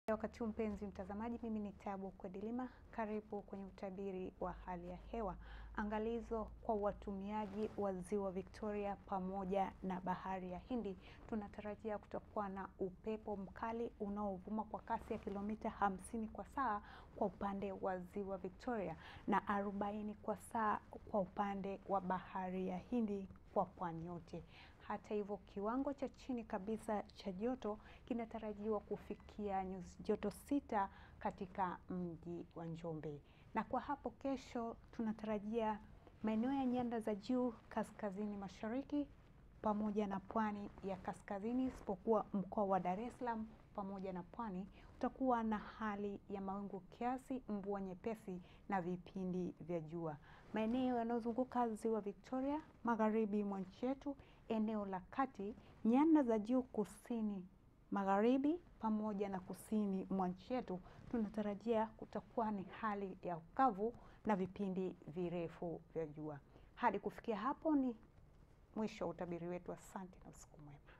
Wakati huu mpenzi mtazamaji, mimi ni Tabu Kwadilima, karibu kwenye utabiri wa hali ya hewa. Angalizo kwa watumiaji wa ziwa Victoria pamoja na bahari ya Hindi, tunatarajia kutakuwa na upepo mkali unaovuma kwa kasi ya kilomita hamsini kwa saa kwa upande wa ziwa Victoria na arobaini kwa saa kwa upande wa bahari ya Hindi kwa pwani yote. Hata hivyo kiwango cha chini kabisa cha joto kinatarajiwa kufikia nyuzi joto sita katika mji wa Njombe. Na kwa hapo kesho tunatarajia maeneo ya nyanda za juu kaskazini mashariki pamoja na pwani ya kaskazini isipokuwa mkoa wa Dar es Salaam pamoja na pwani utakuwa na hali ya mawingu kiasi, mvua nyepesi na vipindi vya jua. Maeneo yanayozunguka ziwa Victoria, magharibi mwa nchi yetu, eneo la kati, nyanda za juu kusini magharibi pamoja na kusini mwa nchi yetu, tunatarajia kutakuwa ni hali ya ukavu na vipindi virefu vya jua. Hadi kufikia hapo ni mwisho wa utabiri wetu. Asante na usiku mwema.